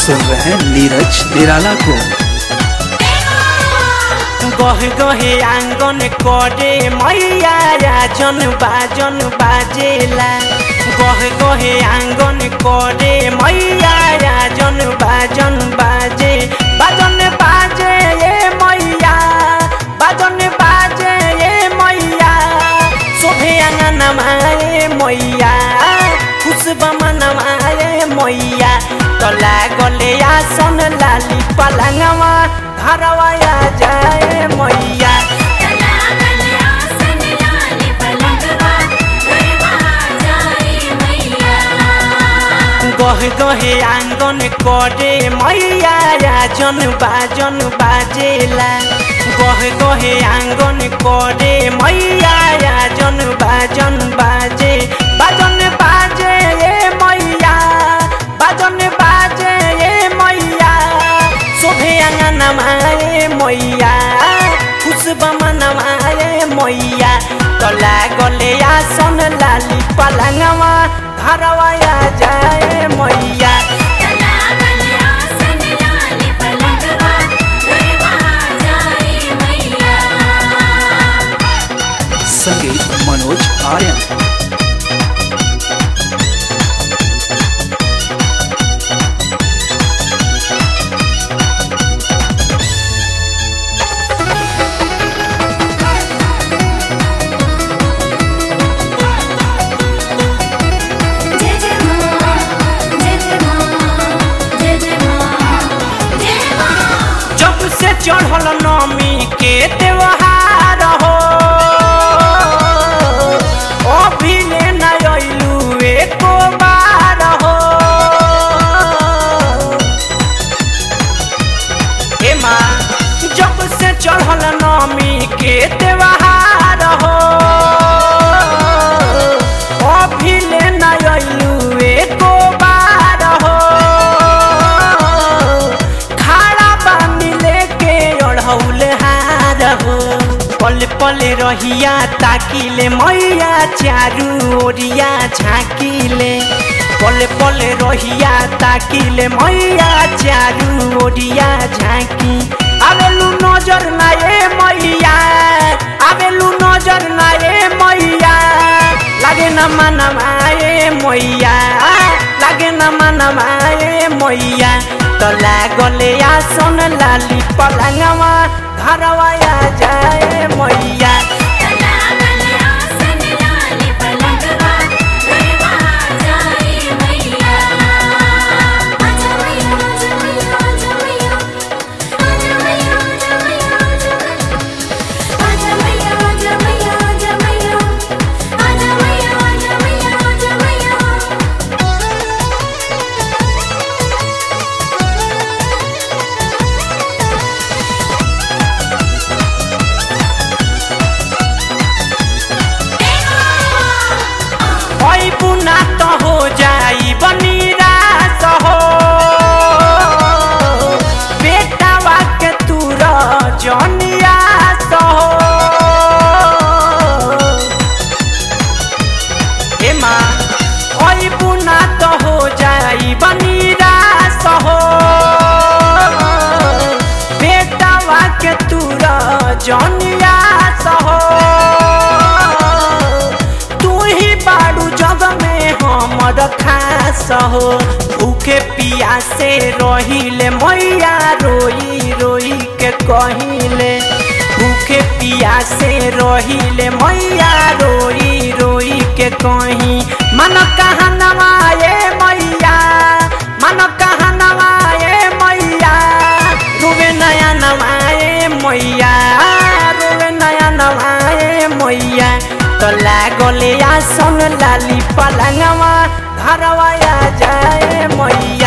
सुन रहे हैं नीरज निराला को गह गहे आंगन करे मैया राजन बाजन बाजेला गह गहे आंगन करे मैया राजन बाजन बाजे बाजन बाजे ये मैया बाजन बाजे ये मैया शोभे आंगन माए मैया खुशबा मनमाए मैया तला गले आसन लाली पलंगवा घरवाया जाए मैया गह गहे आंगन करे मैया राजन बाजन बाजेला गह गहे आंगन करे मैया राजन बाजन बाजे बाजन बाजे ये मैया बाजन बाजे ये मैया शोभे आंगन माए मैया खुशबा मनमाए मैया तला गले आसन लाली पलंगवा घरवाया जाए मैया संगीत मनोज आर्यन जय जय मां जय जय मां जय जय मां जय मां जब से चढ़ल नमी के त्योहार हो अभी ले न अइलू एको बार हो हे माँ जब से चढ़ल नमी के त्योहार हो अभी ले न अइलू एको बार हो खाड़ा बानी लेके ओढ़ौल हार हो पल पल रहिया ताकिले मैया चारू ओरिया झाँकिले पल पल रहिया ताकिले मैया चारू ओरिया झाँकी आवेलू नजर ना ए मैया आवेलू नजर ना ए मैया लागे न मनमाए मैया लागे न मनमाए मैया तला गले आसन लाली पलंगवा घरवाया जाए मैया ओइ बुना त हो जाई बनिरास हो बेटावा के तुर जनियास हो हे माँ ओइ बुना त हो जाई बनिरास हो बेटावा के तुर जनियास हो तू ही बाड़ू जग में हमर खास हो भूखे पियासे रहिले मैया रोई रोई के कहिले भूखे पियासे रहिले मैया रोई रोई के कही मन कहाँ नवाए मैया मन कहाँ नवाए मैया रुवे नया नवाए मैया रुवे नया नवाए मैया तला गले आसन लाली पलंगवा घरवाया जाए मैया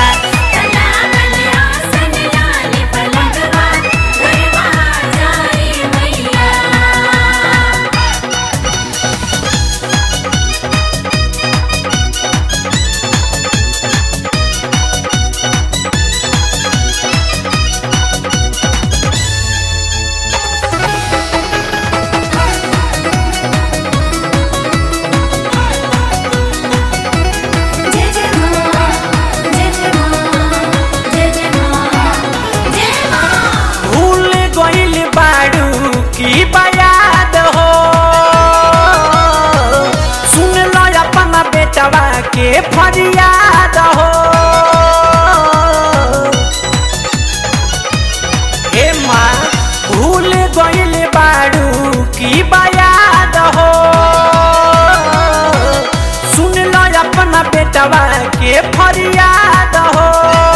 जय जय मां के फरियाद हो हे माँ भूल गइल बाड़ू की बयाद हो सुन लो अपना बेटवा के फरियाद हो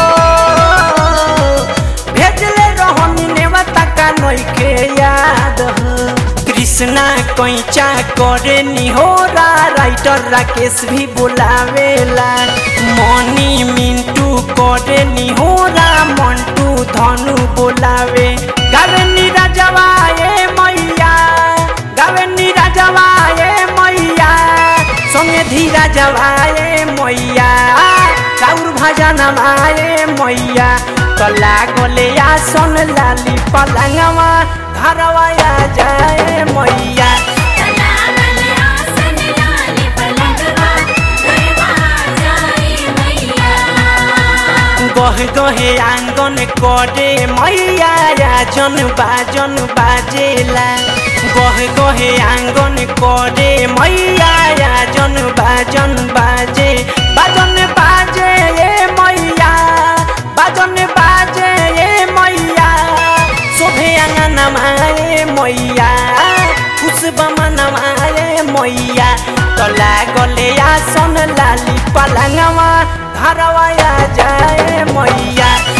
भेजले रहनी नेवता का नइखे याद हो कृष्णा कैचा करे निहोरा राइटर राकेश भी बुलावेला मनी मिंटू करे निहोरा मंटू धनु बुलावे गावे नीरजवा ए मैया गावे नीरजवा ए मैया संगे धीरा जवाए मैया चाउर भजन माए मैया कला गोले आसन लाली पलंगवा घरवा आ जाए मैया तलावल आसन लाली पलंगवा गरबा जाए मैया गह गहे आंगन करे मैया राजन बाजन बाजेला गह गहे आंगन करे मैया राजन बाजन बाजे बाजन बाजे ए मैया बाजन बाजे ए मैया शोभे आंगन माए मैया खुश बमन माए मैया तला गले आसन लाली पलंगवा घरवा आ जाए मैया